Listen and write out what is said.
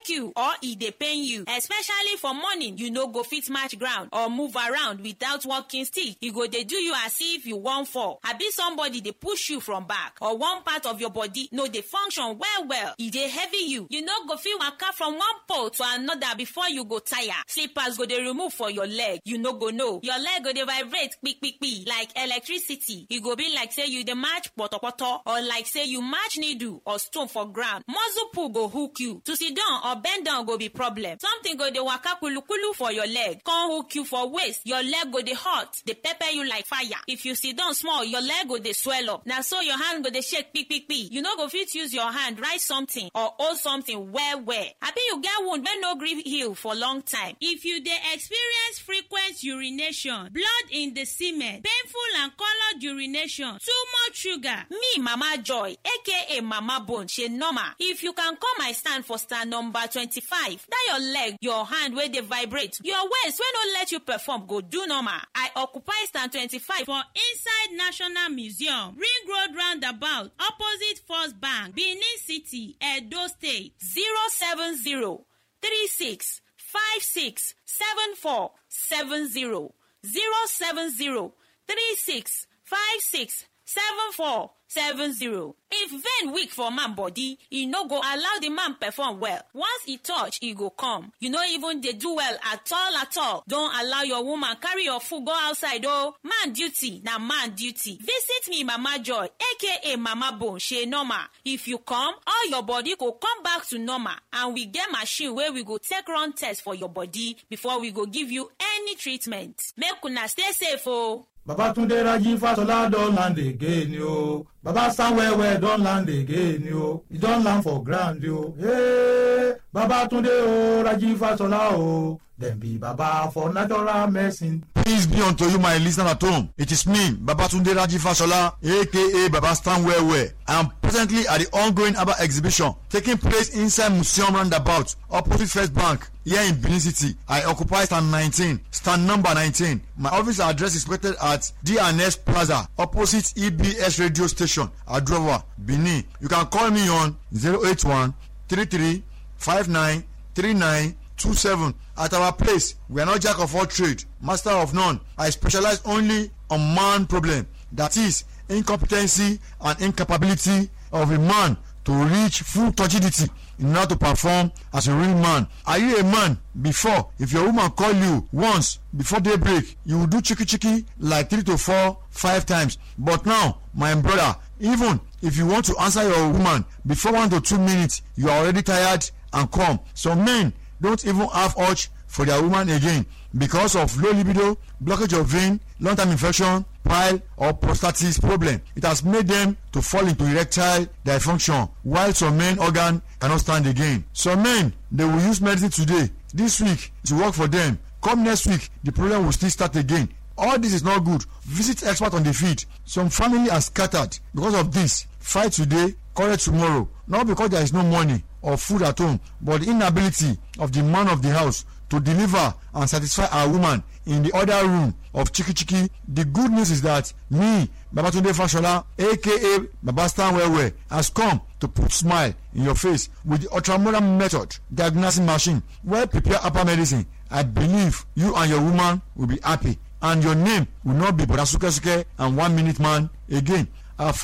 hook you or e dey pain you especially for morning you no go fit match ground or move around without walking stick e go dey do you as if you wan fall abi somebody dey push you from back or one part of your body no dey function well well e dey heavy you you no go fit waka from one pole to another before you go tire slippers go dey remove for your leg you no go know your leg go dey vibrate kpikpikpi like electricity e go be like say you dey match potopoto or like say you match needle or stone for ground muscle pull go hook you to sit down or bend down go be problem something go dey waka kulukulu for your leg come hook you for waist your leg go dey hot dey pepper you like fire if you sit down small your leg go dey swell up na so your hand go dey shake kpikpikpi you no go fit use your hand write something or hold something well well abi you get wound wey no gree heal for long time if you dey experience frequent urination blood in the semen painful and coloured urination too much sugar me mama joy aka mama bone shey normal if you can come my stand for stand number twenty-five that your leg your hand wey dey vibrate your waist wey no let you perform go do normal i occupy stand twenty-five for inside national museum ring road roundabout opposite first bank benin city edo state zero seven zero three six five six seven four seven zero zero seven zero three six five six seven four seven zero. if vein weak for man body e no go allow the man perform well once e touch e go come you no even dey do well at all at all don allow your woman carry your food go outside o man duty na man duty visit me mama joy aka mama bone shey normal if you come all your body go come back to normal and we get machine wey we go take run test for your body before we go give you any treatment make una stay safe o. Babatunde Raji Fasola don land again yo. Baba Sanwo-Ewe don land again yo. He don land for ground yo. Hey, Babatunde o Raji Fasola o. Dem be Baba for natural medicine. Peace be unto you, my listener at home. It is me, Babatunde Raji Fashola, aka Baba Stand Well Well. I am presently at the ongoing ABBA exhibition taking place inside Museum Roundabout, opposite First Bank, here in Benin City. I occupy stand 19, stand number 19. My office address is located at DNS Plaza, opposite EBS radio station, Adrova, Benin. You can call me on 081 33 59 39 27 at our place we are not jack of all trade master of none i specialize only on man problem that is incompetency and incapability of a man to reach full turgidity in order to perform as a real man are you a man before if your woman call you once before daybreak you will do chiki chiki like three to four five times but now my brother even if you want to answer your woman before one to two minutes you are already tired and come some men don't even have urge for their woman again because of low libido blockage of vein long term infection pile or prostatitis problem it has made them to fall into erectile dysfunction while some men organ cannot stand again some men they will use medicine today this week to work for them come next week the problem will still start again all this is not good visit expert on the field some family are scattered because of this fight today quarrel tomorrow not because there is no money or food at home but the inability of the man of the house to deliver and satisfy our woman in the other room of chiki chiki the good news is that me babatunde fashola aka baba stand well well has come to put smile in your face with the ultramodern method diagnosing machine wey prepare upper medicine i believe you and your woman will be happy and your name will not be boda suke suke and one minute man again our